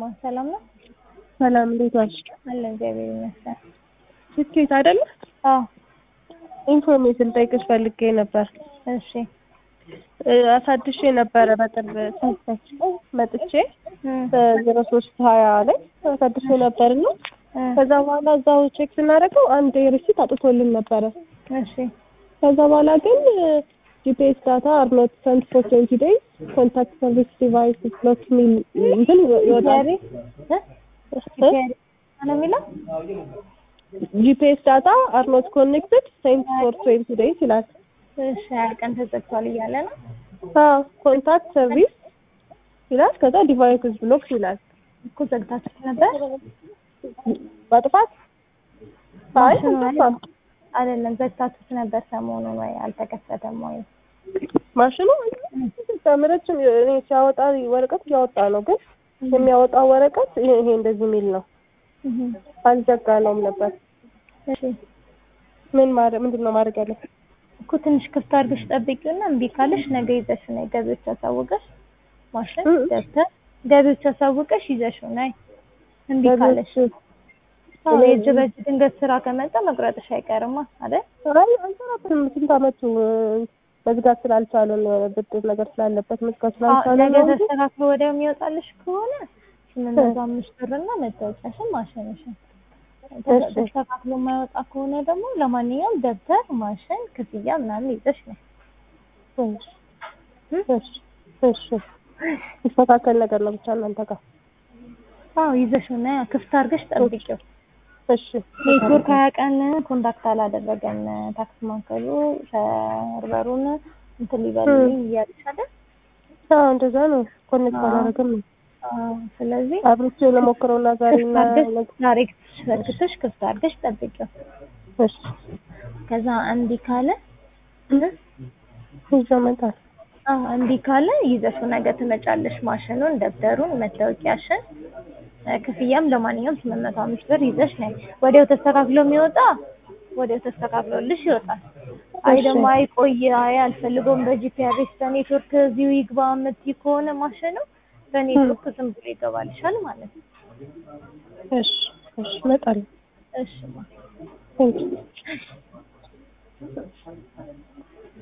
ማ ሰላም ነው? ሰላም እንዴት ዋልሽ? አለ እግዚአብሔር ይመስገን። ስኬት አይደለ? አዎ ኢንፎርሜሽን ጠይቅሽ ፈልጌ ነበር። እሺ እ አሳድሼ ነበረ በቅርብ ሳይሳች መጥቼ እም፣ በዜሮ ሶስት ሀያ ላይ አሳድሼ ነበር እና እ፣ ከዛ በኋላ እዛው ቼክ ስናደርገው አንድ ሪሲት አጥቶልን ነበረ። እሺ ከዛ በኋላ ግን ጂፒኤስ ዳታ አር ኖት ሰንት ፎር ትዌንቲ ዴይዝ ኮንታክት ሰርቪስ ዲቫይስ ብሎክ ሚል እንትን ይወጣል። ፒያሪ እ ፒያሪ ነው የሚለው ጂፒኤስ ዳታ አር ኖት ኮኔክትድ ሴንት ፎር ትዌንቲ ዴይዝ ይላል። እሺ ሀያ ቀን ተዘግቷል እያለ ነው። አዎ ኮንታክት ሰርቪስ ይላል። ከዛ ዲቫይስስ ብሎክ ይላል። እኮ ዘግታችሁት ነበር በጥፋት አይ ማሽኑ አልጠፋም። አይደለም ዘግታችሁት ነበር ሰሞኑን ወይ አልተከፈተም ወይ? ማሽኑ ተምረችም እኔ ሲያወጣ ወረቀት እያወጣ ነው፣ ግን የሚያወጣው ወረቀት ይሄ ይሄ እንደዚህ የሚል ነው። እህ፣ አልዘጋነውም ነበር። እሺ ምን ማድረግ ምንድን ነው ማድረግ ያለብን? እኮ ትንሽ ክፍት አድርገሽ ጠብቂውና እምቢ ካለሽ ነገ ይዘሽ ነይ። ገቢዎች አሳውቀሽ ማሽን እ? ደብተር ገቢዎች አሳውቀሽ ይዘሽው ነይ። እምቢ ካለሽ አዎ እኔ- የእጅ በእጅ ድንገት ስራ ከመጣ መቁረጥሽ አይቀርማ አይደል? አይ አንሰራበትም። ስንት አመቱ እ፣ መዝጋት ስላልቻለን እ፣ ብድር ነገር ስላለበት መዝጋት አዎ ስላልቻለን ነገ ነው እንጂ ተስተካክሎ ወዲያው የሚወጣልሽ ከሆነ ስምንት መቶ አምስት ብርና መታወቂያሽን ማሽንሽን እሺ። ተስተካክሎ የማይወጣ ከሆነ ደግሞ ለማንኛውም ደብተር ማሽን ክፍያ ምናምን ይዘሽ ነው እሺ፣ እሺ፣ እሺ። ይስተካከል ነገር ነው ብቻ እናንተ ጋር አዎ ይዘሽው ነይ ክፍት አድርገሽ ጠብቂው እሺ። ኔትወርክ ሀያ ቀን ኮንታክት አላደረገም ታክስ ማዕከሉ ሰርቨሩን እንትን ሊበልልኝ እያለሽ አይደል አዎ እንደዛ ነው። ኮኔክት አዎ። አላደረግም ነው አዎ ስለዚህ አብርቼ ለሞክረውና ዛሬ ክፍት እና አድርገሽ ዛሬ ዘርግተሽ ክፍት አድርገሽ ጠብቂው እሺ ከዛ እምቢ ካለ ይዞ መጣል አዎ እምቢ ካለ ይዘሽው ነገ ትመጫለሽ ማሽኑን ደብተሩን መታወቂያሽን እ፣ ክፍያም ለማንኛውም ስምንት መቶ አምስት ብር ይዘሽ ነይ ወዲያው ተስተካክሎ የሚወጣ ወዲያው ተስተካክሎልሽ ይወጣል አይ እሺ። ደግሞ አይ ቆይ አይ አልፈልገውም በጂፒአርኤስ በኔትወርክ እዚሁ ይግባ የምትይ ከሆነ ማሽኑ በኔትወርክ ዝም ብሎ ይገባልሻል ማለት ነው እሺ እሺ እመጣለሁ። እሺ ማ ቴንክ ዩ